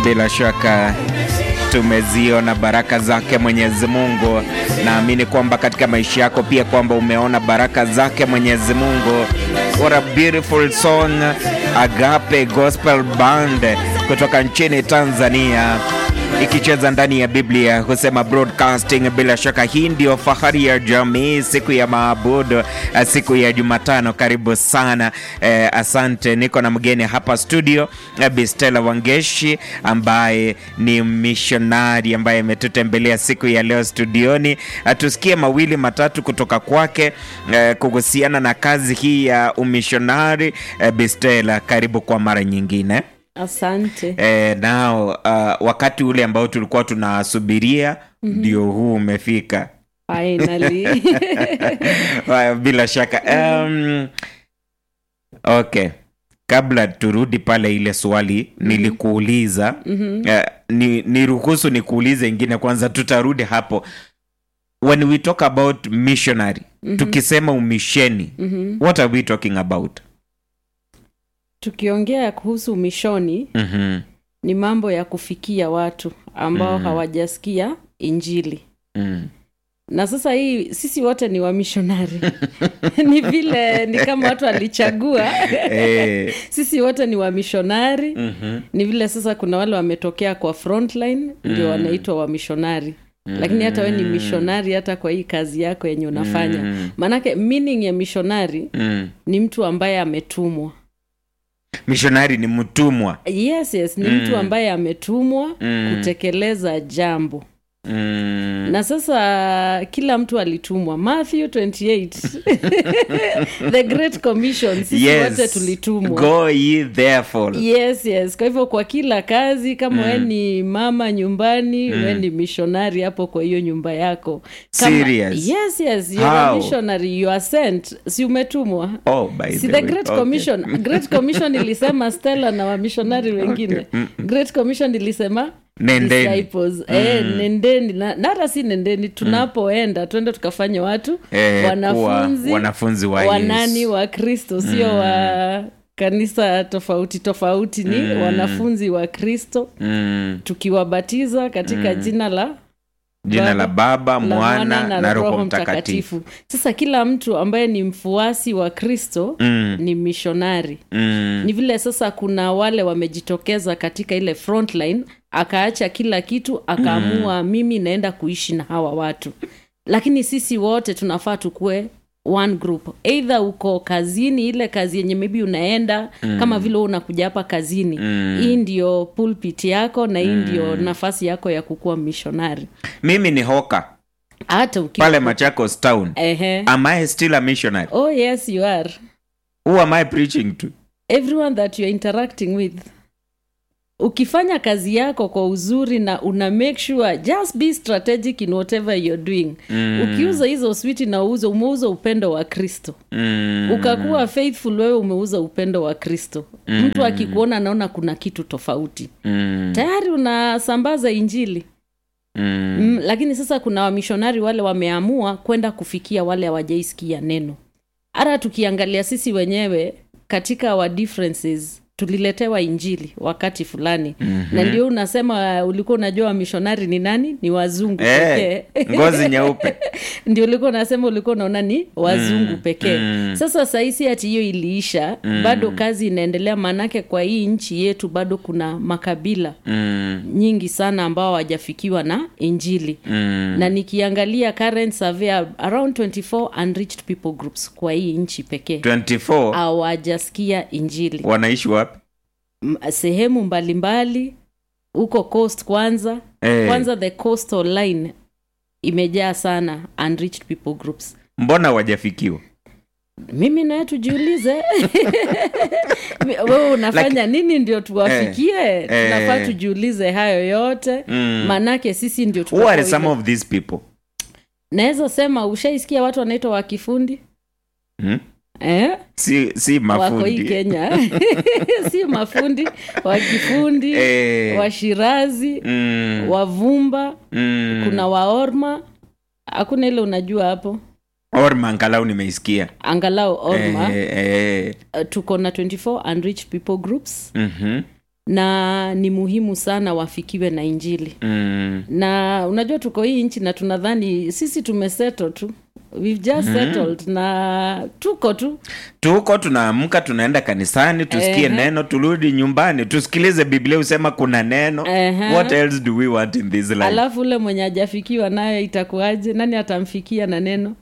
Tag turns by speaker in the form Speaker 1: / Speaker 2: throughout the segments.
Speaker 1: Bila shaka tumeziona baraka zake Mwenyezi Mungu. Naamini kwamba katika maisha yako pia kwamba umeona baraka zake Mwenyezi Mungu. What a beautiful song, Agape Gospel Band kutoka nchini Tanzania ikicheza ndani ya Biblia husema broadcasting. Bila shaka hii ndio fahari ya jamii, siku ya maabudu, siku ya Jumatano. Karibu sana eh, asante. Niko na mgeni hapa studio eh, Bistela Wangeshi ambaye ni mishonari ambaye ametutembelea siku ya leo studioni. Eh, tusikie mawili matatu kutoka kwake eh, kuhusiana na kazi hii ya umishonari. Eh, Bistela, karibu kwa mara nyingine.
Speaker 2: Asante.
Speaker 1: E, nao uh, wakati ule ambao tulikuwa tunasubiria ndio huu umefika.
Speaker 2: Finally.
Speaker 1: Haya, bila shaka um, okay, kabla turudi pale ile swali nilikuuliza eh, ni, niruhusu nikuulize ingine kwanza, tutarudi hapo. When we talk about missionary tukisema umisheni what are we talking about?
Speaker 2: Tukiongea kuhusu mishoni
Speaker 1: Mhm,
Speaker 2: ni mambo ya kufikia watu ambao hawajasikia Injili.
Speaker 1: mm.
Speaker 2: Na sasa hii sisi wote ni wamishonari. ni vile ni kama watu walichagua.
Speaker 1: Eh,
Speaker 2: sisi wote ni wamishonari.
Speaker 1: mhm,
Speaker 2: Ni vile sasa kuna wale wametokea kwa frontline ndio wanaitwa wamishonari. Lakini hata we ni mishonari hata kwa hii kazi yako yenye unafanya.
Speaker 1: Mm.
Speaker 2: Maanake meaning ya mishonari
Speaker 1: mm.
Speaker 2: ni mtu ambaye ametumwa.
Speaker 1: Mishonari ni mtumwa.
Speaker 2: Yes, yes, ni mtu ambaye ametumwa
Speaker 1: Mm.
Speaker 2: kutekeleza jambo.
Speaker 1: Mm.
Speaker 2: Na sasa kila mtu alitumwa. Matthew 28. The Great Commission, sisi wote tulitumwa.
Speaker 1: Go ye therefore.
Speaker 2: Yes, yes. Kwa hivyo kwa kila kazi kama we ni mama nyumbani, we ni missionary hapo kwa hiyo nyumba yako.
Speaker 1: Serious?
Speaker 2: Yes, yes. You are a
Speaker 1: How?
Speaker 2: missionary, you are sent. Si umetumwa?
Speaker 1: Oh, by
Speaker 2: si
Speaker 1: the
Speaker 2: the
Speaker 1: way.
Speaker 2: great
Speaker 1: Okay.
Speaker 2: commission great commission ilisema stella na wamishonari wengine great commission ilisema
Speaker 1: Nendeni.
Speaker 2: disciples eh, nendeni na na hata si nendeni tunapoenda twende tukafanye watu
Speaker 1: Eh,
Speaker 2: wanafunzi
Speaker 1: kuwa wanafunzi wa
Speaker 2: wanani
Speaker 1: Yesu.
Speaker 2: wa kristo sio wa kanisa tofauti tofauti ni wanafunzi wa kristo
Speaker 1: Mm.
Speaker 2: tukiwabatiza katika jina la
Speaker 1: Jina
Speaker 2: Baba,
Speaker 1: la Baba,
Speaker 2: la
Speaker 1: Mwana na Roho Mtakatifu.
Speaker 2: sasa kila mtu ambaye ni mfuasi wa kristo
Speaker 1: Mm.
Speaker 2: ni mishonari
Speaker 1: Mm.
Speaker 2: ni vile sasa kuna wale wamejitokeza katika ile frontline akaacha kila kitu akaamua mimi naenda kuishi na hawa watu lakini sisi wote tunafaa tukue one group either uko kazini ile kazi yenye maybe unaenda kama vile wewe unakuja hapa kazini hii ndio pulpit yako na hii ndio nafasi yako ya kukuwa mishonari
Speaker 1: Mimi ni hoka
Speaker 2: hata ukiwa
Speaker 1: pale Machakos town.
Speaker 2: Ehe.
Speaker 1: Am I still a missionary?
Speaker 2: oh yes you are
Speaker 1: Who am I preaching to?
Speaker 2: everyone that you're interacting with ukifanya kazi yako kwa uzuri na una make sure just be strategic in whatever you're doing
Speaker 1: Mm.
Speaker 2: ukiuza hizo switi na uuze umeuza upendo wa kristo
Speaker 1: Mm.
Speaker 2: ukakuwa faithful wewe umeuza upendo wa kristo mtu akikuona anaona kuna kitu tofauti
Speaker 1: Mm.
Speaker 2: tayari unasambaza injili
Speaker 1: Mm.
Speaker 2: mm, lakini sasa kuna wamishonari wale wameamua kwenda kufikia wale hawajaisikia neno hata tukiangalia sisi wenyewe katika our differences tuliletewa injili wakati fulani mm-hmm. na ndio unasema ulikuwa unajua wamishonari ni nani ni wazungu
Speaker 1: Eh,
Speaker 2: pekee
Speaker 1: ngozi nyeupe.
Speaker 2: ndio ulikuwa unasema ulikuwa unaona ni wazungu
Speaker 1: Mm,
Speaker 2: pekee
Speaker 1: mm.
Speaker 2: sasa sahisi hati hiyo iliisha bado kazi inaendelea maanake kwa hii nchi yetu bado kuna makabila
Speaker 1: Mm.
Speaker 2: nyingi sana ambao hawajafikiwa na injili
Speaker 1: Mm.
Speaker 2: na nikiangalia current survey around 24 unreached people groups kwa hii nchi pekee
Speaker 1: 24
Speaker 2: hawajasikia injili
Speaker 1: wanaishi wapi?
Speaker 2: M- sehemu mbalimbali huko coast kwanza
Speaker 1: Eh.
Speaker 2: kwanza the coastal line imejaa sana unreached people groups
Speaker 1: Mbona wajafikiwa?
Speaker 2: mimi naye tujiulize wewe unafanya nini ndio tuwafikie tunafaa tujiulize hayo yote
Speaker 1: Mm.
Speaker 2: manake sisi ndio
Speaker 1: Who are
Speaker 2: tutakao-
Speaker 1: some of these people?
Speaker 2: naweza sema ushaisikia watu wanaitwa wakifundi
Speaker 1: Hmm?
Speaker 2: eh?
Speaker 1: Si, si
Speaker 2: wako hii
Speaker 1: mafundi.
Speaker 2: kenya si mafundi wakifundi
Speaker 1: Eh.
Speaker 2: washirazi
Speaker 1: Mm.
Speaker 2: wavumba
Speaker 1: Mm.
Speaker 2: kuna waorma hakuna ile unajua hapo
Speaker 1: Orma angalau nimeisikia.
Speaker 2: angalau orma
Speaker 1: Eh, eh.
Speaker 2: uh, tuko na 24 unreached people groups
Speaker 1: Mhm.
Speaker 2: na ni muhimu sana wafikiwe na injili
Speaker 1: mm.
Speaker 2: na unajua tuko hii nchi na tunadhani sisi tumesettle tu We've just settled na tuko tu
Speaker 1: tuko tunaamka tunaenda kanisani tusikie
Speaker 2: Ehe.
Speaker 1: neno turudi nyumbani tusikilize biblia usema kuna neno
Speaker 2: Ehe.
Speaker 1: what else do we want in this life
Speaker 2: alafu ule mwenye ajafikiwa nayo itakuwaje nani atamfikia na neno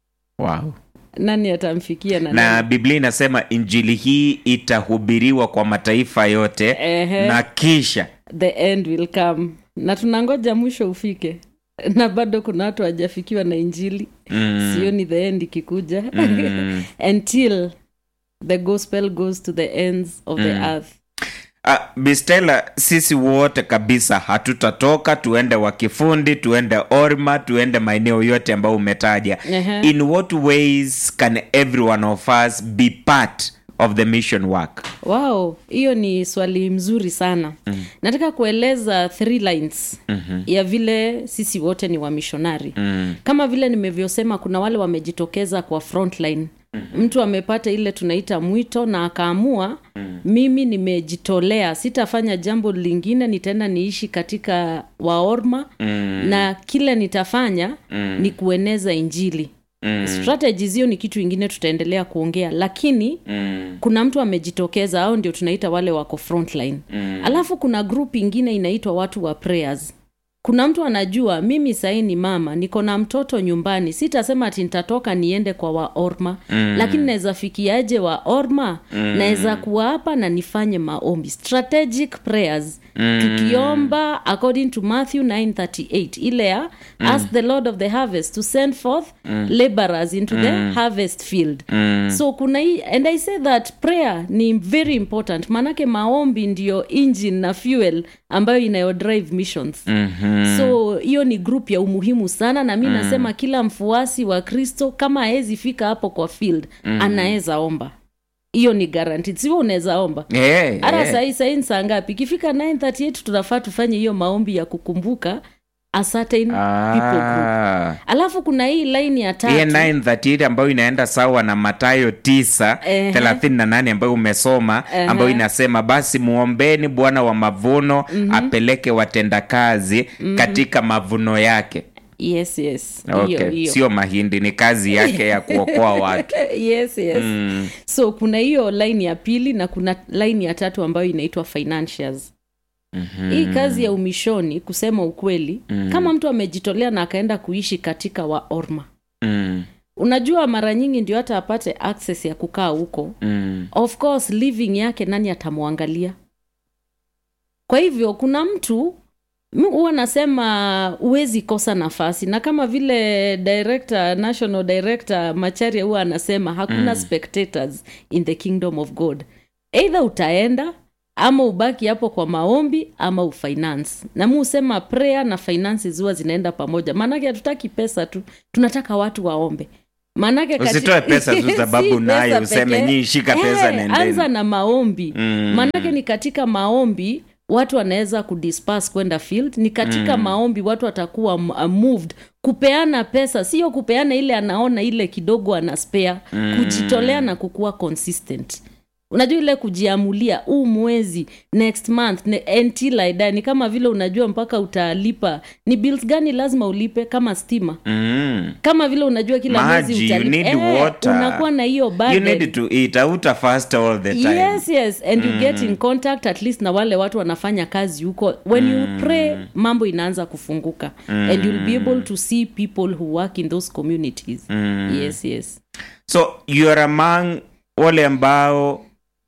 Speaker 1: wow.
Speaker 2: nani atamfikia na,
Speaker 1: na
Speaker 2: neno
Speaker 1: biblia inasema injili hii itahubiriwa kwa mataifa yote
Speaker 2: Ehe.
Speaker 1: na kisha
Speaker 2: the end will come na tunangoja mwisho ufike na bado kuna watu wajafikiwa na injili
Speaker 1: mm.
Speaker 2: sioni the end ikikuja
Speaker 1: Mm.
Speaker 2: until the gospel goes to the ends of the earth
Speaker 1: Ah, bistela sisi wote kabisa hatutatoka tuende wakifundi tuende orma tuende maeneo yote ambayo umetaja
Speaker 2: Ehe.
Speaker 1: in what ways can every one of us be part of the mission work
Speaker 2: wow hiyo ni swali mzuri sana mm. nataka kueleza three lines mm-hmm. ya vile sisi wote ni wamishonari mm. kama vile nimevyosema kuna wale wamejitokeza kwa frontline mm-hmm. mtu amepata ile tunaita mwito na akaamua mm. mimi nimejitolea sitafanya jambo lingine nitaenda niishi katika waorma mm. na kile nitafanya mm. ni kueneza injili mm. strategies hiyo ni kitu ingine tutaendelea kuongea lakini mm. kuna mtu amejitokeza au ndio tunaita wale wako frontline mm. alafu kuna group ingine inaitwa watu wa prayers kuna mtu anajua mimi sahii ni mama niko na mtoto nyumbani sitasema ati nitatoka niende kwa waorma mm. lakini naweza fikiaje waorma mm. naweza kuwa hapa na nifanye maombi strategic prayers mm. tukiomba according to matthew 938 ile ya mm. ask the lord of the harvest to send forth mm. laborers into mm. the harvest field mm. so kuna hii and i say that prayer ni very important maanake maombi ndio engine na fuel ambayo inayodrive missions mm-hmm. so hiyo ni group ya umuhimu sana na mi mm. nasema kila mfuasi wa kristo kama awezi fika hapo kwa field mm. anaweza omba hiyo ni guaranteed sio unaweza omba
Speaker 1: yeah,
Speaker 2: hata
Speaker 1: yeah.
Speaker 2: sahii sahii ni saa ngapi ikifika 938 tunafaa tufanye hiyo maombi ya kukumbuka a certain people group
Speaker 1: Ah.
Speaker 2: alafu kuna hii line ya tatu
Speaker 1: hiye 938 ambayo inaenda sawa na matayo 9
Speaker 2: Ehe.
Speaker 1: 38 ambayo umesoma ambayo inasema basi muombeni bwana wa mavuno apeleke watendakazi katika mavuno yake
Speaker 2: yes yes hiyo
Speaker 1: okay.
Speaker 2: hiyo
Speaker 1: sio mahindi ni kazi yake ya kuokoa watu
Speaker 2: yes yes so kuna hiyo line ya pili na kuna line ya tatu ambayo inaitwa financials mm-hmm. hii kazi ya umishoni kusema ukweli mm-hmm. kama mtu amejitolea na akaenda kuishi katika waorma
Speaker 1: mm.
Speaker 2: unajua mara nyingi ndio hata apate access ya kukaa huko
Speaker 1: Mm.
Speaker 2: of course living yake nani atamwangalia kwa hivyo kuna mtu mi huwa nasema huwezi kosa nafasi na kama vile director national director macharia huwa anasema hakuna mm. spectators in the kingdom of god eidha utaenda ama ubaki hapo kwa maombi ama ufinance na mi husema prayer na finances huwa zinaenda pamoja maanake hatutaki pesa tu tunataka watu waombe maanake kati-
Speaker 1: Usitoe pesa tu sababu
Speaker 2: Si
Speaker 1: nayo,
Speaker 2: pesa
Speaker 1: useme
Speaker 2: pekee.
Speaker 1: nyinyi shika pesa,
Speaker 2: Eh,
Speaker 1: nendeni.
Speaker 2: anza na maombi
Speaker 1: Mm.
Speaker 2: maanake ni katika maombi watu wanaweza kudisperse kwenda field ni katika mm. maombi watu watakuwa m- uh, moved kupeana pesa sio kupeana ile anaona ile kidogo ana spare mm. kujitolea na kukuwa consistent unajua ile kujiamulia huu mwezi next month ne, until I die ni kama vile unajua mpaka utalipa ni bills gani lazima ulipe kama stima
Speaker 1: Mm.
Speaker 2: kama vile unajua kila
Speaker 1: Maji,
Speaker 2: mwezi
Speaker 1: you
Speaker 2: utalipa
Speaker 1: need water.
Speaker 2: unakuwa na hiyo
Speaker 1: you
Speaker 2: burden
Speaker 1: need to eat auta fast all the time
Speaker 2: yes yes and you get in contact at least na wale watu wanafanya kazi huko when you pray mambo inaanza kufunguka and you'll be able to see people who work in those communities yes yes
Speaker 1: so you are among wale ambao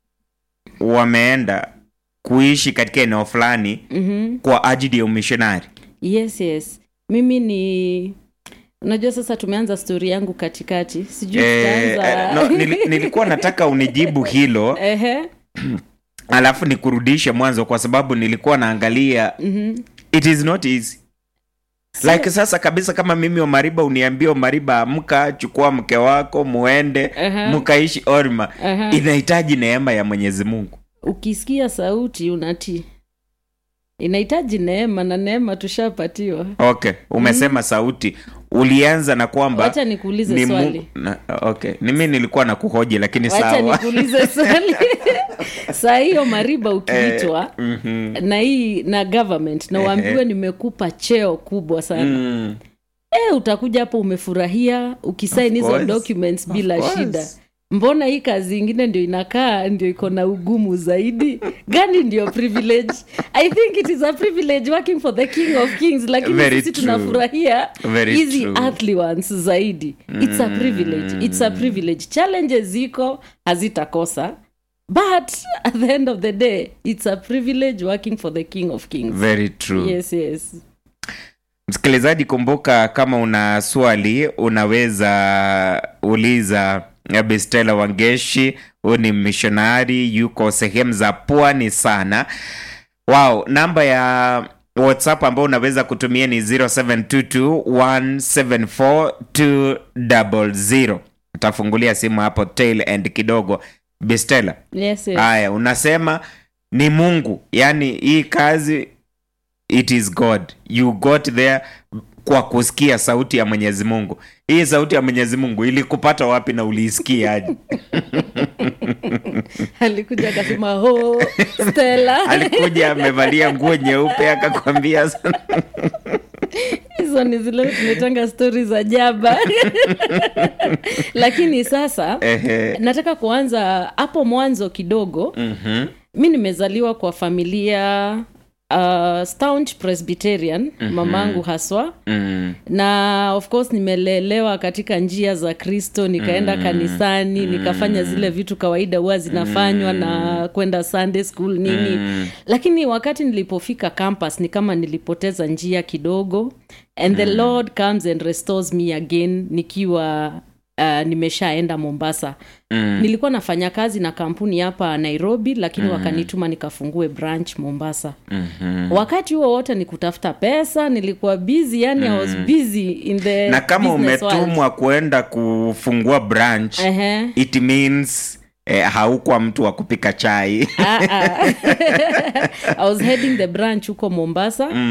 Speaker 1: wameenda kuishi katika eneo fulani
Speaker 2: mm-hmm.
Speaker 1: kwa ajili ya umishonari
Speaker 2: yes yes mimi ni unajua sasa tumeanza stori yangu katikati sijui
Speaker 1: eh,
Speaker 2: tutaanza
Speaker 1: eh, no, nili, nilikuwa nataka unijibu hilo
Speaker 2: Ehe.
Speaker 1: alafu nikurudishe mwanzo kwa sababu nilikuwa naangalia
Speaker 2: Mhm.
Speaker 1: it is not easy like sasa kabisa kama mimi omariba uniambia omariba amka chukua mke wako muende
Speaker 2: Aha.
Speaker 1: mkaishi orma
Speaker 2: Aha.
Speaker 1: inahitaji neema ya mwenyezi mungu
Speaker 2: ukisikia sauti unatii inahitaji neema na neema tushapatiwa
Speaker 1: okay umesema sauti ulianza na kwamba
Speaker 2: Wacha nikuulize
Speaker 1: ni mu-
Speaker 2: swali.
Speaker 1: na, okay ni mi nilikuwa na kuhoji lakini
Speaker 2: wacha
Speaker 1: sawa
Speaker 2: nikuulize swali saa hiyo mariba ukiitwa na hii na government na waambiwe nimekupa cheo kubwa sana
Speaker 1: Mm,
Speaker 2: e, utakuja hapo umefurahia ukisaini hizo
Speaker 1: course.
Speaker 2: documents bila
Speaker 1: course.
Speaker 2: shida mbona hii kazi ingine ndio inakaa ndio iko na ugumu zaidi gani ndio privilege i think it is a privilege working for the king of kings lakini
Speaker 1: Very
Speaker 2: sisi
Speaker 1: true.
Speaker 2: tunafurahia
Speaker 1: Very
Speaker 2: hizi
Speaker 1: true.
Speaker 2: earthly ones zaidi it's a privilege it's a privilege challenges ziko hazitakosa but at the end of the day it's a privilege working for the king of kings
Speaker 1: very true
Speaker 2: yes yes
Speaker 1: msikilizaji kumbuka kama una swali unaweza uliza bestela wangeshi huyu ni mishonari yuko sehemu za pwani sana wow namba ya whatsapp ambao unaweza kutumia ni 0722174200 utafungulia simu hapo tail end kidogo bestela
Speaker 2: yes, yes.
Speaker 1: haya unasema ni mungu yaani hii kazi it is god you got there kwa kusikia sauti ya mwenyezi mungu hii sauti ya mwenyezi mungu ilikupata wapi na uliisikiaje
Speaker 2: alikuja akasema ho stela
Speaker 1: alikuja amevalia nguo nyeupe akakwambia
Speaker 2: hizo ni zile tunaitanga stori za jaba lakini sasa
Speaker 1: ehe
Speaker 2: nataka kuanza hapo mwanzo kidogo
Speaker 1: mhm,
Speaker 2: mi nimezaliwa kwa familia uh, staunch presbyterian mamangu haswa
Speaker 1: mm,
Speaker 2: na of course nimelelewa katika njia za kristo nikaenda kanisani nikafanya zile vitu kawaida huwa zinafanywa na kwenda sunday school nini lakini wakati nilipofika campus ni kama nilipoteza njia kidogo and the lord comes and restores me again nikiwa uh, nimeshaenda mombasa
Speaker 1: mm,
Speaker 2: nilikuwa nafanya kazi na kampuni hapa nairobi lakini wakanituma nikafungue branch mombasa
Speaker 1: mhm.
Speaker 2: wakati huo wote ni kutafuta pesa nilikuwa busy yani I was busy in the
Speaker 1: na kama
Speaker 2: business world.
Speaker 1: umetumwa kuenda kufungua branch
Speaker 2: Ehe.
Speaker 1: it means eh, haukuwa mtu wa kupika chai
Speaker 2: Ah, ah. I was heading the branch huko mombasa uh,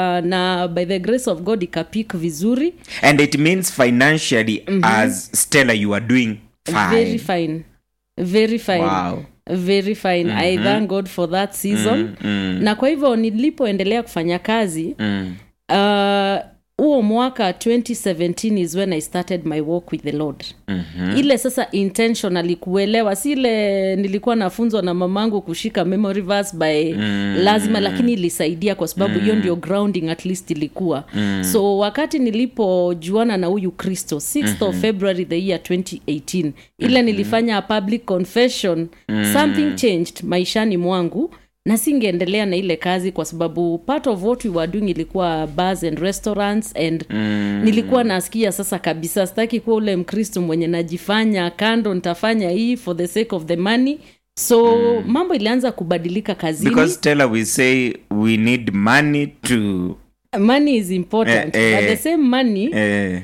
Speaker 2: na by the grace of god ikapik vizuri
Speaker 1: and it means financially as stella you are doing fine,
Speaker 2: very fine very fine
Speaker 1: Wow.
Speaker 2: very fine i thank god for that season
Speaker 1: mm,
Speaker 2: na kwa hivyo nilipoendelea kufanya kazi
Speaker 1: mm,
Speaker 2: uh, huo mwaka 2017 is when i started my walk with the lord
Speaker 1: mhm.
Speaker 2: ile sasa intentionally kuelewa si ile nilikuwa nafunzwa na mamangu kushika memory verse by mm. lazima lakini ilisaidia kwa sababu hiyo ndio grounding at least ilikuwa mm. so wakati nilipojuana na huyu kristo 6th mm-hmm. of february the year 2018 ile nilifanya a public confession mm. something changed maishani mwangu na singeendelea na ile kazi kwa sababu part of what we were doing ilikuwa bars and restaurants and mm. nilikuwa nasikia sasa kabisa sitaki kuwa ule mkristo mwenye najifanya kando nitafanya hii for the sake of the money so mm. mambo ilianza kubadilika kazini
Speaker 1: because stella we say we need money to
Speaker 2: money is important
Speaker 1: Eh, eh.
Speaker 2: but the same money
Speaker 1: eh,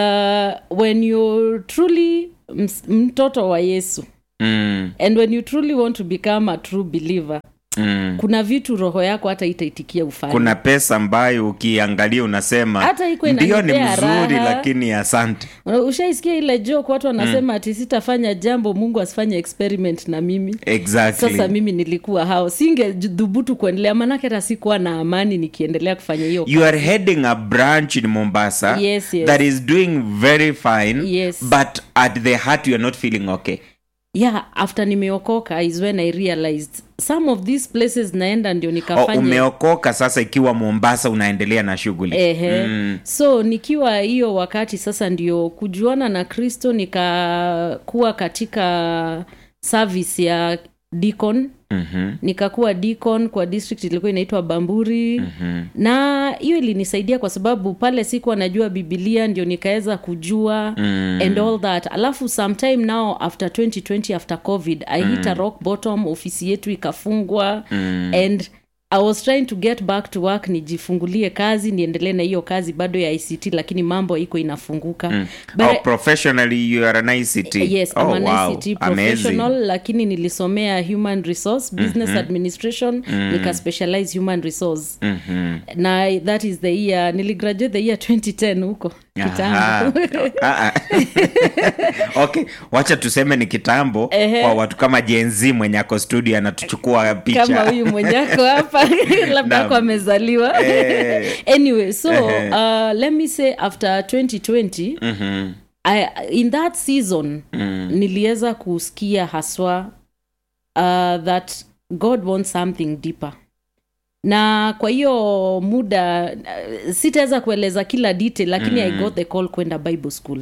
Speaker 2: uh, when you're truly ms- mtoto wa yesu
Speaker 1: mm,
Speaker 2: and when you truly want to become a true believer
Speaker 1: mm.
Speaker 2: kuna vitu roho yako hata itaitikia ufanye
Speaker 1: kuna pesa ambayo ukiangalia unasema
Speaker 2: Hata iko
Speaker 1: ndio ni
Speaker 2: inanipea
Speaker 1: mzuri
Speaker 2: raha.
Speaker 1: lakini asante
Speaker 2: ushaisikia ile joke watu wanasema ati sitafanya jambo mungu asifanye experiment na mimi
Speaker 1: exactly
Speaker 2: sasa mimi nilikuwa hao singedhubutu kuendelea manake hata sikuwa na amani nikiendelea kufanya hiyo
Speaker 1: you are heading a branch in mombasa
Speaker 2: Yes, yes.
Speaker 1: that is doing very fine
Speaker 2: Yes.
Speaker 1: but at the heart you are not feeling okay
Speaker 2: yeah after nimeokoka is when i realized some of these places naenda ndio
Speaker 1: oh,
Speaker 2: nikafanya
Speaker 1: umeokoka sasa ikiwa mombasa unaendelea na shughuli
Speaker 2: Ehe. so nikiwa hiyo wakati sasa ndio kujuana na kristo nikakuwa katika service ya deacon
Speaker 1: Mhm,
Speaker 2: nikakuwa deacon kwa district ilikuwa inaitwa bamburi
Speaker 1: mhm,
Speaker 2: na hiyo ilinisaidia kwa sababu pale sikuwa najua bibilia ndio nikaweza kujua
Speaker 1: mm,
Speaker 2: and all that alafu sometime now after 2020 after covid i hit a rock bottom ofisi yetu ikafungwa
Speaker 1: mm.
Speaker 2: and i was trying to get back to work nijifungulie kazi niendelee na hiyo kazi bado ya ict lakini mambo iko inafunguka mm.
Speaker 1: oh, professionally you are an ICT.
Speaker 2: yes
Speaker 1: oh,
Speaker 2: I'm an
Speaker 1: wow.
Speaker 2: ICT
Speaker 1: Amazing.
Speaker 2: professional lakini nilisomea human resource business administration nikaspecialize human resource
Speaker 1: Mhm.
Speaker 2: na that is the year niligraduate the year 2010 huko kitambo
Speaker 1: Aha. Ah, ah. okay wacha tuseme ni kitambo
Speaker 2: Ehe.
Speaker 1: kwa watu kama jenzi mwenye ako studio anatuchukua
Speaker 2: kama
Speaker 1: picha
Speaker 2: huyu mwenyako hapa labda
Speaker 1: Naam.
Speaker 2: ako amezaliwa
Speaker 1: Eh.
Speaker 2: anyway so
Speaker 1: Ehe.
Speaker 2: uh, let me say after 2020
Speaker 1: Mhm.
Speaker 2: I, in that season
Speaker 1: Mm.
Speaker 2: niliweza kusikia haswa uh, that god wants something deeper na kwa hiyo muda uh, sitaweza kueleza kila detail lakini mm. i got the call kwenda bible school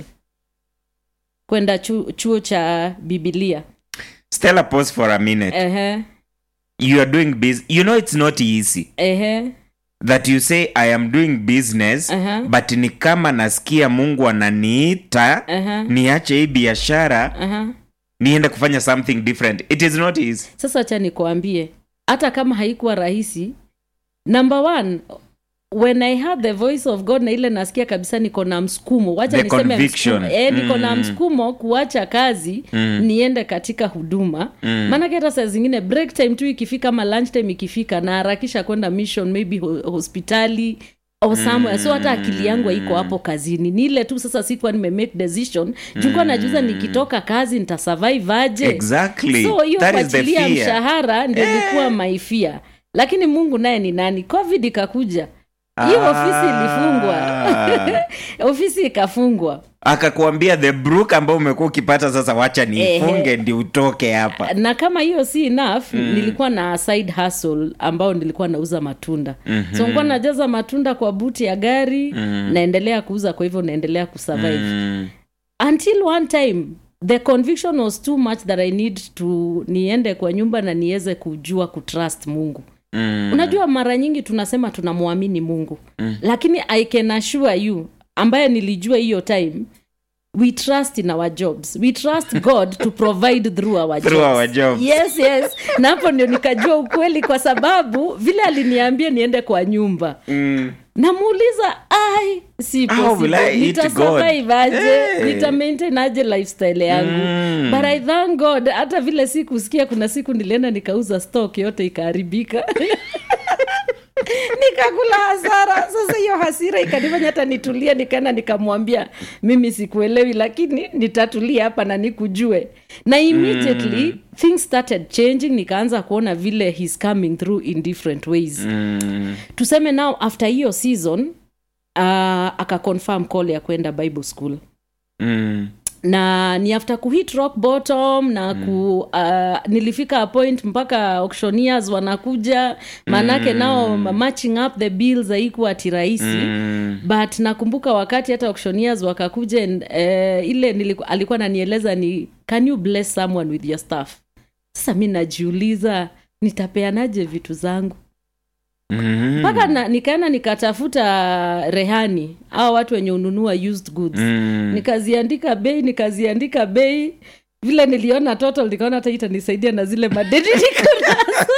Speaker 2: kwenda chu, chuo cha bibilia
Speaker 1: stella pause for a minute
Speaker 2: ehe
Speaker 1: you are doing business you know it's not easy
Speaker 2: ehe
Speaker 1: that you say i am doing business
Speaker 2: Aha.
Speaker 1: but ni kama nasikia mungu ananiita
Speaker 2: Aha.
Speaker 1: niache hii biashara
Speaker 2: aha
Speaker 1: niende kufanya something different it is not easy
Speaker 2: sasa cha nikuambie hata kama haikuwa rahisi number one when i had the voice of god na ile nasikia kabisa niko na msukumo wacha
Speaker 1: The
Speaker 2: niseme
Speaker 1: conviction.
Speaker 2: msukumo. E, niko na
Speaker 1: Mm.
Speaker 2: msukumo kuacha kazi
Speaker 1: Mm.
Speaker 2: niende katika huduma
Speaker 1: Mm.
Speaker 2: maanake hata saa zingine break time tu ikifika ama lunch time ikifika naharakisha kwenda mission maybe ho- hospitali or somewhere so hata akili yangu haiko hapo kazini ni ile tu sasa sikuwa nimemake decision jukuwa najuza nikitoka kazi nitasurvive aje
Speaker 1: exactly
Speaker 2: so hiyo
Speaker 1: that is the
Speaker 2: kuachilia
Speaker 1: fear
Speaker 2: mshahara ndio ilikuwa maifia lakini mungu naye ni nani covid ikakuja hiyo ofisi ilifungwa
Speaker 1: Ah.
Speaker 2: ofisi ikafungwa
Speaker 1: akakuambia the brook ambao umekuwa ukipata sasa wacha niifunge ndi utoke hapa
Speaker 2: na kama hiyo si enough mm. nilikuwa na side hustle ambao nilikuwa nauza matunda mm-hmm. so nilikuwa najaza matunda kwa buti ya gari mm. naendelea kuuza kwa hivyo naendelea kusurvive mm.
Speaker 1: Mm.
Speaker 2: until one time the conviction was too much that i need to niende kwa nyumba na niweze kujua kutrust mungu
Speaker 1: Mm.
Speaker 2: unajua mara nyingi tunasema tunamwamini mungu mm. lakini i can assure you ambaye nilijua hiyo time we trust in our jobs we trust god to provide through our
Speaker 1: Through
Speaker 2: jobs.
Speaker 1: our jobs.
Speaker 2: yes yes na hapo ndio nikajua ukweli kwa sababu vile aliniambia niende kwa nyumba
Speaker 1: Mm.
Speaker 2: namuuliza ai si
Speaker 1: How will I
Speaker 2: possible.
Speaker 1: eat
Speaker 2: nitasurvive aje
Speaker 1: Hey.
Speaker 2: nita maintain aje lifestyle yangu
Speaker 1: Mm.
Speaker 2: but i thank god hata vile sikusikia kuna siku nilienda nikauza stock yote ikaharibika nikakula hasara sasa hiyo hasira ikanifanya hata nitulie nikaenda nikamwambia mimi sikuelewi lakini nitatulia hapa na nikujue na immediately mm. things started changing nikaanza kuona vile he's coming through in different ways
Speaker 1: Mm.
Speaker 2: tuseme now after hiyo season uh, akaconfirm call ya kwenda bible school
Speaker 1: Mm.
Speaker 2: na ni after kuhit rock bottom na ku uh, nilifika a point mpaka auctioneers wanakuja maanake mm. nao matching up the bills haikuwa ati rahisi
Speaker 1: Mm.
Speaker 2: but nakumbuka wakati hata auctioneers wakakuja and, uh, ile niliku, alikuwa nanieleza ni can you bless someone with your stuff sasa mi najiuliza nitapeanaje vitu zangu
Speaker 1: Mm.
Speaker 2: mpaka na, nikaenda nikatafuta rehani au watu wenye ununua used goods
Speaker 1: Mm.
Speaker 2: nikaziandika bei nikaziandika bei vile niliona total nikaona hata hii itanisaidia na zile madeni niko nazo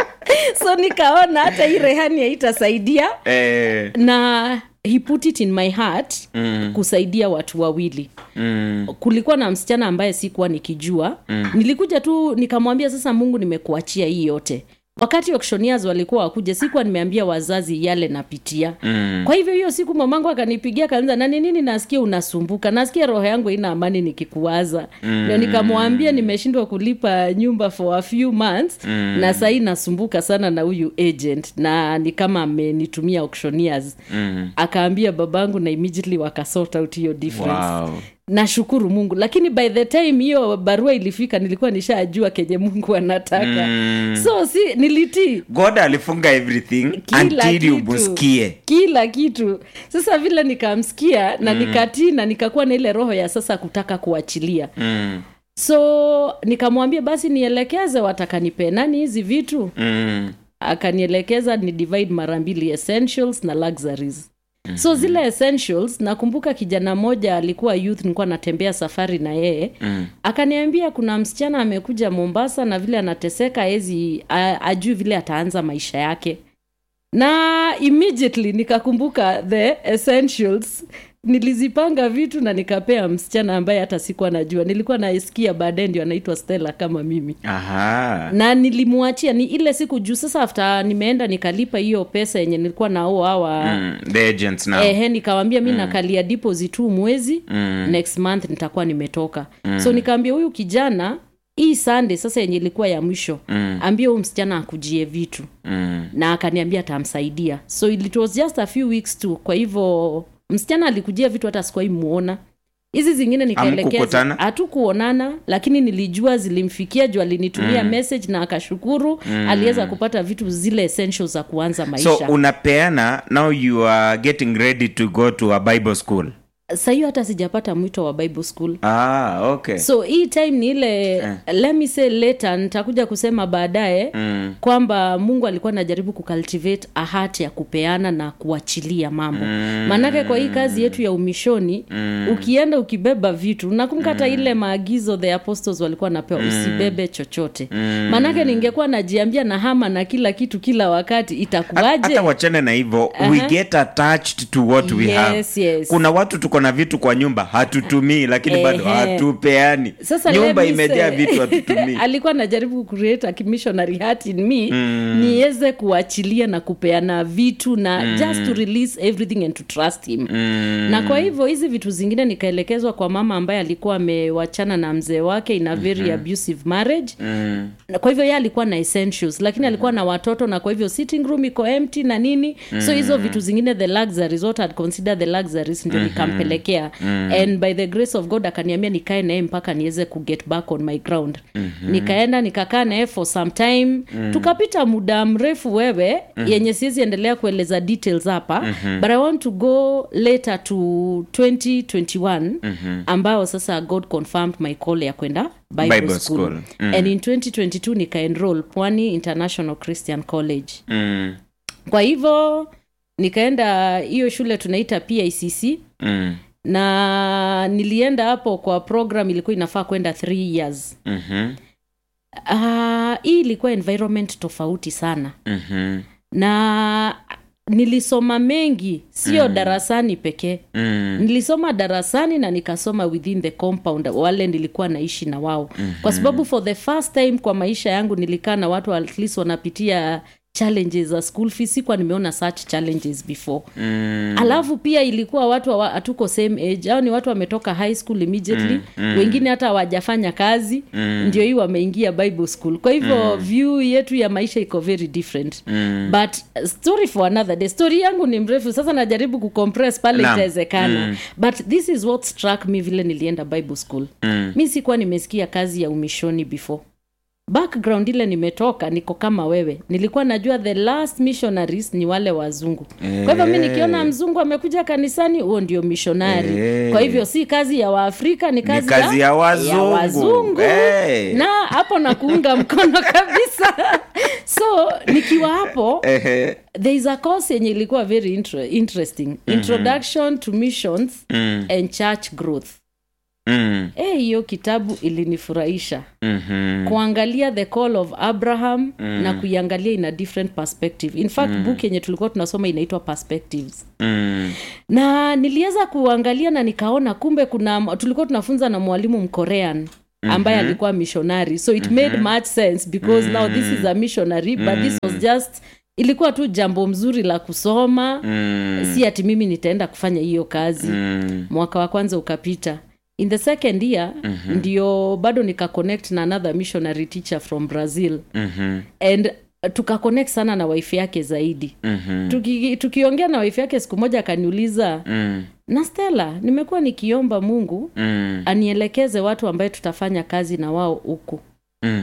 Speaker 2: so nikaona hata hii rehani haitasaidia
Speaker 1: Eh.
Speaker 2: na he put it in my heart
Speaker 1: Mm.
Speaker 2: kusaidia watu wawili
Speaker 1: Mm.
Speaker 2: kulikuwa na msichana ambaye sikuwa nikijua mm. nilikuja tu nikamwambia sasa mungu nimekuachia hii yote wakati auctioneers walikuwa wakuja sikuwa nimeambia wazazi yale napitia
Speaker 1: Mm.
Speaker 2: kwa hivyo hiyo siku mamangu akanipigia kanza na ni nini nasikia unasumbuka nasikia roho yangu haina amani nikikuwaza mm. ndio nikamwambia nimeshindwa kulipa nyumba for a few months mm. na sahii nasumbuka sana na huyu agent na ni kama amenitumia auctioneers
Speaker 1: Mm.
Speaker 2: akaambia babangu na immediately wakasort out hiyo difference
Speaker 1: Wow.
Speaker 2: nashukuru mungu lakini by the time hiyo barua ilifika nilikuwa nishajua kenye mungu anataka
Speaker 1: Mm.
Speaker 2: so si nilitii
Speaker 1: god alifunga everything
Speaker 2: Kila
Speaker 1: until you
Speaker 2: kitu.
Speaker 1: musikie
Speaker 2: kila kitu sasa vile nikamsikia na nikatii na nikakuwa na ile roho ya sasa kutaka kuachilia
Speaker 1: mm.
Speaker 2: so nikamwambia basi nielekeze watakanipe nani hizi vitu
Speaker 1: Mm.
Speaker 2: akanielekeza ni divide mara mbili essentials na luxuries so zile essentials nakumbuka kijana mmoja alikuwa youth nilikuwa natembea safari na yeye
Speaker 1: Mm.
Speaker 2: akaniambia kuna msichana amekuja mombasa na vile anateseka ezi ajui vile ataanza maisha yake na immediately nikakumbuka the essentials nilizipanga vitu na nikapea msichana ambaye hata sikuwa najua nilikuwa naisikia baadaye ndio anaitwa stella kama mimi
Speaker 1: aha
Speaker 2: na nilimwachia ni ile siku juu sasa after nimeenda nikalipa hiyo pesa yenye nilikuwa nao hawa
Speaker 1: mm, the agents now
Speaker 2: ehe nikawambia mi nakalia deposit tu mwezi mm. next month nitakuwa nimetoka mm. so nikaambia huyu kijana hii sunday sasa yenye ilikuwa ya mwisho mm. ambia huyu msichana akujie vitu
Speaker 1: mm,
Speaker 2: na akaniambia atamsaidia so it was just a few weeks tu kwa hivyo msichana alikujia vitu hata sikuwai muona hizi zingine nikaelekeza
Speaker 1: Hamkukutana?
Speaker 2: hatukuonana lakini nilijua zilimfikia juu alinitumia mm. message na akashukuru mm. aliweza kupata vitu zile essentials za kuanza maisha
Speaker 1: so unapeana now you are getting ready to go to a bible school
Speaker 2: sahiyo hata sijapata mwito wa bible school
Speaker 1: ah okay
Speaker 2: so hii time ni ile
Speaker 1: Eh.
Speaker 2: let me say later nitakuja kusema baadaye
Speaker 1: mm,
Speaker 2: kwamba mungu alikuwa anajaribu kucultivate a heart ya kupeana na kuachilia mambo
Speaker 1: Mm.
Speaker 2: maanake kwa hii kazi yetu ya umishoni
Speaker 1: Mm.
Speaker 2: ukienda ukibeba vitu nakumbuka hata ile maagizo the apostles walikuwa wanapewa usibebe chochote
Speaker 1: Mm.
Speaker 2: maanake ningekuwa najiambia na hama na kila kitu kila wakati
Speaker 1: Ha-
Speaker 2: itakuwaje
Speaker 1: hata wachane na hivyo we
Speaker 2: Aha.
Speaker 1: get attached to what we have
Speaker 2: Yes, yes.
Speaker 1: kuna watu tuko na vitu kwa nyumba hatutumii lakini bado
Speaker 2: Ehe.
Speaker 1: hatupeani
Speaker 2: sasa
Speaker 1: nyumba
Speaker 2: let me
Speaker 1: imejaa
Speaker 2: say-
Speaker 1: vitu hatutumii
Speaker 2: alikuwa anajaribu create a missionary heart in me mm. niweze kuachilia na kupeana vitu na mm. just to release everything and to trust him
Speaker 1: mm,
Speaker 2: na kwa hivyo hizi vitu zingine nikaelekezwa kwa mama ambaye alikuwa amewachana na mzee wake in a very mm-hmm. abusive marriage
Speaker 1: mm,
Speaker 2: na kwa hivyo ye alikuwa na essentials lakini alikuwa na watoto na kwa hivyo sitting room iko empty na nini mm. so hizo vitu zingine the luxuries what I'd consider the luxuries ndio nikampelekea mm. and by the grace of god akaniambia nikae naye mpaka niweze kuget back on my ground mm-hmm. nikaenda nikakaa naye for some time mm. tukapita muda mrefu wewe mm. yenye siwezi endelea kueleza details hapa mm-hmm. but i want to go later to 2021 mm-hmm. ambao sasa god confirmed my call ya kwenda bible,
Speaker 1: Bible
Speaker 2: school,
Speaker 1: school. Mm.
Speaker 2: and in 2022 nikaenroll pwani international christian college
Speaker 1: mm,
Speaker 2: kwa hivyo nikaenda hiyo shule tunaita picc
Speaker 1: mm,
Speaker 2: na nilienda hapo kwa program ilikuwa inafaa kwenda three years
Speaker 1: mhm,
Speaker 2: uh, hii ilikuwa environment tofauti sana
Speaker 1: mhm,
Speaker 2: na nilisoma mengi sio mm. darasani pekee
Speaker 1: mm,
Speaker 2: nilisoma darasani na nikasoma within the compound wale nilikuwa naishi na wao mm-hmm. kwa sababu for the first time kwa maisha yangu nilikaa na watu at least wanapitia challenges za school fees sikuwa nimeona such challenges before
Speaker 1: mm,
Speaker 2: alafu pia ilikuwa watu hawa- hatuko same age au ni watu wametoka high school immediately mm, mm. wengine hata hawajafanya kazi mm. ndio hii wameingia bible school kwa hivyo mm. view yetu ya maisha iko very different
Speaker 1: mm,
Speaker 2: but uh, story for another day story yangu ni mrefu sasa najaribu kucompress pale
Speaker 1: Naam.
Speaker 2: itawezekana
Speaker 1: Mm.
Speaker 2: but this is what struck me vile nilienda bible school
Speaker 1: mm,
Speaker 2: mi sikuwa nimesikia kazi ya umishoni before background ile nimetoka niko kama wewe nilikuwa najua the last missionaries ni wale wazungu kwa hivyo mi nikiona mzungu amekuja kanisani huo ndio missionary
Speaker 1: Eh.
Speaker 2: kwa hivyo si kazi ya waafrika ni kazi,
Speaker 1: kazi ya wazungu.
Speaker 2: ya wazungu.
Speaker 1: Eh.
Speaker 2: na hapo na kuunga mkono kabisa so nikiwa hapo
Speaker 1: ehe,
Speaker 2: there is a course yenye ilikuwa very inter interesting introduction to missions
Speaker 1: mm,
Speaker 2: and church growth
Speaker 1: mm,
Speaker 2: Eh, hiyo kitabu ilinifurahisha
Speaker 1: mhm,
Speaker 2: kuangalia the call of abraham mm. na kuiangalia in a different perspective in fact mm. book yenye tulikuwa tunasoma inaitwa perspectives
Speaker 1: mm,
Speaker 2: na niliweza kuangalia na nikaona kumbe kuna tulikuwa tunafunza na mwalimu mkorean ambaye mm-hmm. alikuwa missionary so it mm-hmm. made much sense because mm-hmm. now this is a missionary but this was just ilikuwa tu jambo mzuri la kusoma
Speaker 1: mm,
Speaker 2: si ati mimi nitaenda kufanya hiyo kazi
Speaker 1: mm,
Speaker 2: mwaka wa kwanza ukapita in the second year mm-hmm. ndio bado nikaconnect na another missionary teacher from brazil
Speaker 1: mhm,
Speaker 2: and tukaconnect sana na wife yake zaidi
Speaker 1: mhm,
Speaker 2: Tuki, tukiongea na wife yake siku moja akaniuliza
Speaker 1: mm,
Speaker 2: na stela nimekuwa nikiomba mungu
Speaker 1: mm,
Speaker 2: anielekeze watu ambaye tutafanya kazi na wao huku
Speaker 1: mm,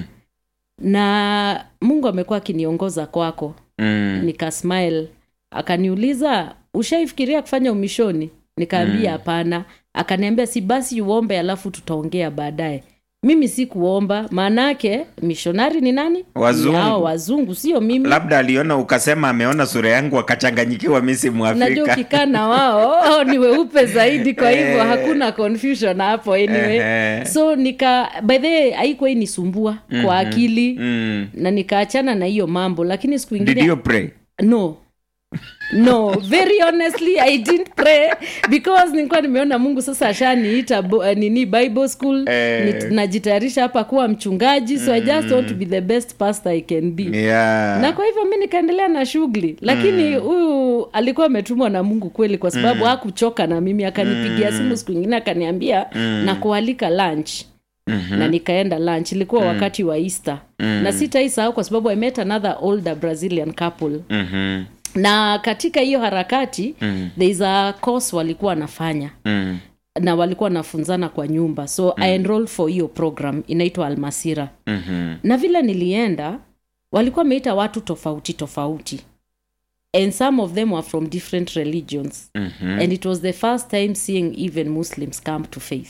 Speaker 2: na mungu amekuwa akiniongoza kwako
Speaker 1: mm,
Speaker 2: nikasmile akaniuliza ushaifikiria kufanya umishoni nikaambia hapana akaniambia si basi uombe alafu tutaongea baadaye mimi si kuomba maanaake mishonari ni nani
Speaker 1: Wazungu.
Speaker 2: Ni hao wazungu sio mimi
Speaker 1: labda aliona ukasema ameona sura yangu akachanganyikiwa mi si
Speaker 2: najua
Speaker 1: mwafrika
Speaker 2: ukikaa na wao hao ni weupe zaidi kwa hivyo
Speaker 1: Eh.
Speaker 2: hakuna confusion hapo anyway
Speaker 1: Ehe.
Speaker 2: so nika by the way haikuwa inisumbua kwa akili
Speaker 1: mm.
Speaker 2: na nikaachana na hiyo mambo lakini siku
Speaker 1: did
Speaker 2: ingine
Speaker 1: you pray
Speaker 2: no no very honestly i didn't pray because nilikuwa nimeona mungu sasa ashaniita bo- eh, nini bible school
Speaker 1: Eh.
Speaker 2: nit- najitayarisha hapa kuwa mchungaji so i just want to be the best pastor i can be
Speaker 1: yeah.
Speaker 2: na kwa hivyo mi nikaendelea na shughuli lakini huyu alikuwa ametumwa na mungu kweli kwa sababu hakuchoka na mimi akanipigia simu siku ingine akaniambia na kualika lunch mm-hmm. na nikaenda lunch ilikuwa wakati wa easter mm-hmm. na sitaisahau kwa sababu i met another older brazilian couple
Speaker 1: Mhm.
Speaker 2: na katika hiyo harakati mm. there is a course walikuwa wanafanya
Speaker 1: Mm.
Speaker 2: na walikuwa wanafunzana kwa nyumba so mm. i enrolled for hiyo program inaitwa almasira
Speaker 1: Mhm.
Speaker 2: na vile nilienda walikuwa wameita watu tofauti tofauti and some of them were from different religions
Speaker 1: Mhm.
Speaker 2: and it was the first time seeing even muslims come to faith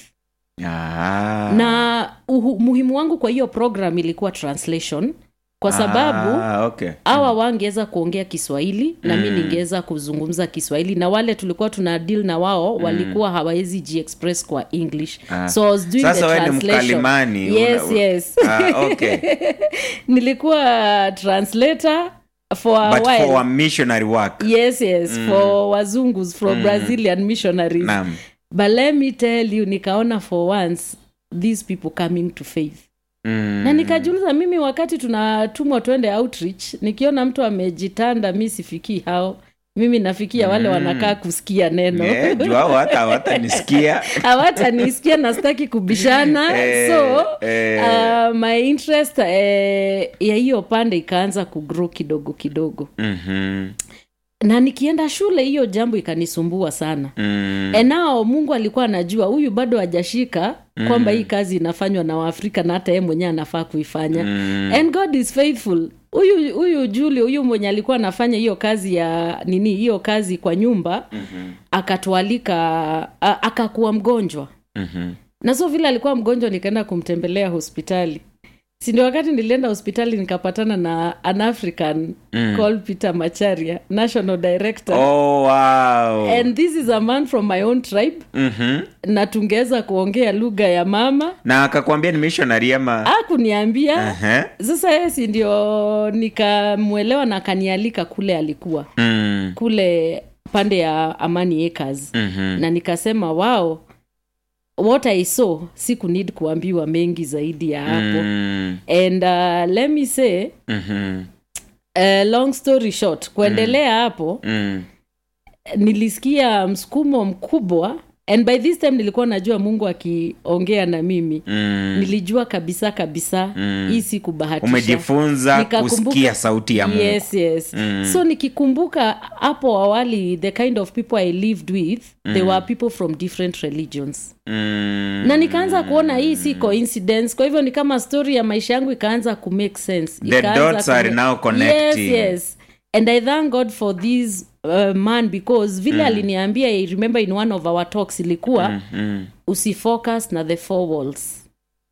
Speaker 1: Ah.
Speaker 2: na uhu, muhimu wangu kwa hiyo program ilikuwa translation kwa sababu
Speaker 1: ah, okay.
Speaker 2: hawa wangeweza kuongea kiswahili na mi ningeweza kuzungumza kiswahili na wale tulikuwa tuna deal na wao walikuwa hawawezi jiexpress kwa english
Speaker 1: Ah.
Speaker 2: so I was doing
Speaker 1: Sasa
Speaker 2: the
Speaker 1: wewe ni
Speaker 2: translation.
Speaker 1: mkalimani,
Speaker 2: yes
Speaker 1: una-
Speaker 2: yes
Speaker 1: Ah, okay.
Speaker 2: nilikuwa translator for a
Speaker 1: but
Speaker 2: while
Speaker 1: for a missionary work
Speaker 2: yes yes for wazungus from brazilian missionaries
Speaker 1: Naam.
Speaker 2: but let me tell you nikaona for once these people coming to faith
Speaker 1: Mm.
Speaker 2: na nikajiuliza mimi wakati tunatumwa twende outreach nikiona mtu amejitanda mi sifikii hao mimi nafikia wale wanakaa kusikia neno
Speaker 1: Eh, juu hao hata hawatanisikia
Speaker 2: hawatanisikia na sitaki kubishana
Speaker 1: Eh,
Speaker 2: so
Speaker 1: eh.
Speaker 2: uh, my interest eh, ya hiyo pande ikaanza kugrow kidogo kidogo
Speaker 1: Mhm.
Speaker 2: na nikienda shule hiyo jambo ikanisumbua sana
Speaker 1: Mm.
Speaker 2: enao mungu alikuwa anajua huyu bado hajashika kwamba hii kazi inafanywa na waafrika na hata yeye mwenyewe anafaa kuifanya
Speaker 1: Mm.
Speaker 2: and god is faithful huyu huyu juli huyu mwenye alikuwa anafanya hiyo kazi ya nini hiyo kazi kwa nyumba mm-hmm. akatualika a- akakuwa mgonjwa
Speaker 1: Mhm.
Speaker 2: na so vile alikuwa mgonjwa nikaenda kumtembelea hospitali sindo wakati nilienda hospitali nikapatana na an african mm. called peter macharia national director
Speaker 1: Oh, wow.
Speaker 2: and this is a man from my own tribe
Speaker 1: Mhm.
Speaker 2: na tungeweza kuongea lugha ya mama
Speaker 1: na akakwambia ni missionary ama
Speaker 2: akuniambia
Speaker 1: Aha.
Speaker 2: sasa yeye si ndio nikamwelewa na akanialika kule alikuwa
Speaker 1: Mm.
Speaker 2: kule pande ya amani acres
Speaker 1: Mhm.
Speaker 2: na nikasema wao what i saw siku need kuambiwa mengi zaidi ya hapo
Speaker 1: Mm.
Speaker 2: and uh, let me say
Speaker 1: Mhm.
Speaker 2: uh, long story short kuendelea hapo
Speaker 1: Mm.
Speaker 2: nilisikia msukumo mkubwa and by this time nilikuwa najua mungu akiongea na mimi
Speaker 1: Mm.
Speaker 2: nilijua kabisa kabisa
Speaker 1: Mm.
Speaker 2: hii si kubahatisha
Speaker 1: umejifunza
Speaker 2: Nikakumbuka-
Speaker 1: kusikia sauti ya mungu
Speaker 2: yes yes
Speaker 1: Mm.
Speaker 2: so nikikumbuka hapo awali the kind of people i lived with they were people from different religions
Speaker 1: Mm.
Speaker 2: na nikaanza kuona hii si coincidence kwa hivyo ni kama story ya maisha yangu ikaanza kumake sense
Speaker 1: The
Speaker 2: Ikaanza
Speaker 1: dots are now connecting.
Speaker 2: yes, yes and i thank god for this uh, man because vile aliniambia i remember in one of our talks ilikuwa
Speaker 1: Mm.
Speaker 2: usifocus na the four walls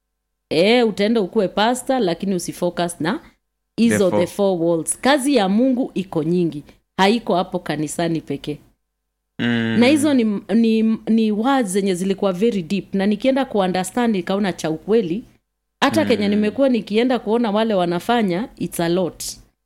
Speaker 2: e, utaenda ukuwe pasta lakini usifocus na hizo
Speaker 1: The four-
Speaker 2: the four walls kazi ya mungu iko nyingi haiko hapo kanisani pekee
Speaker 1: Mm.
Speaker 2: na hizo ni, ni, ni words zenye zilikuwa very deep na nikienda kuunderstand nikaona cha ukweli hata mm. kenye nimekuwa nikienda kuona wale wanafanya its a lot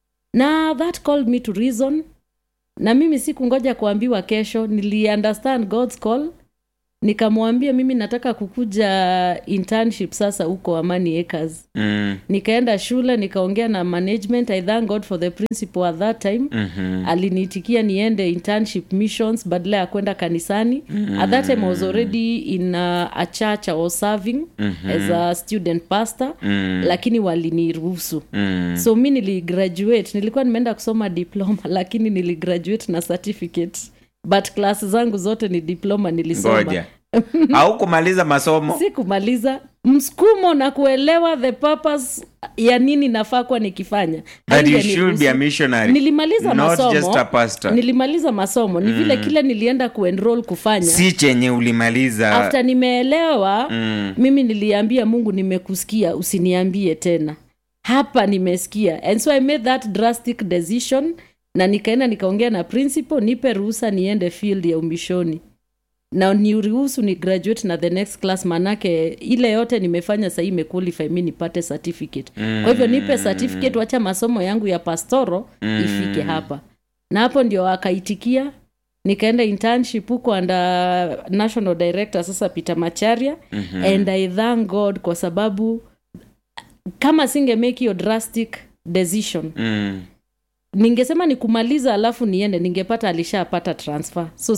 Speaker 2: na that called me to reason na mimi sikungoja kuambiwa kesho niliunderstand god's call nikamwambia mimi nataka kukuja internship sasa huko amani acres
Speaker 1: Mm.
Speaker 2: nikaenda shule nikaongea na management i thank god for the principal at that time
Speaker 1: Mhm.
Speaker 2: aliniitikia niende internship missions badala ya kwenda kanisani mm-hmm. at that time I was already in a, a church I was serving mm-hmm. as a student pastor
Speaker 1: Mm.
Speaker 2: lakini waliniruhusu
Speaker 1: Mm.
Speaker 2: so mi niligraduate nilikuwa nimeenda kusoma diploma lakini niligraduate na certificate but class zangu zote ni diploma nilisoma
Speaker 1: ngoja au kumaliza masomo
Speaker 2: si kumaliza msukumo na kuelewa the purpose ya nini nafaa kuwa nikifanya
Speaker 1: that you
Speaker 2: Haingeniruhusu.
Speaker 1: should be a missionary
Speaker 2: nilimaliza
Speaker 1: not
Speaker 2: masomo
Speaker 1: just a pastor
Speaker 2: nilimaliza masomo ni vile kile nilienda kuenroll kufanya
Speaker 1: si chenye ulimaliza
Speaker 2: after nimeelewa
Speaker 1: Mm.
Speaker 2: mimi niliambia mungu nimekusikia usiniambie tena hapa nimesikia and so i made that drastic decision na nikaenda nikaongea na principal nipe ruhusa niende field ya umishoni na niruhusu ni graduate na the next class manake ile yote nimefanya sahii imequalify mi nipate certificate mm. kwa hivyo nipe certificate wacha masomo yangu ya pastoro mm. ifike hapa na hapo ndio akaitikia nikaenda internship huko under national director sasa peter macharia mm-hmm. and i thank god kwa sababu kama singe make hiyo drastic decision
Speaker 1: Mm.
Speaker 2: ningesema ni kumaliza alafu niende ningepata alishapata transfer so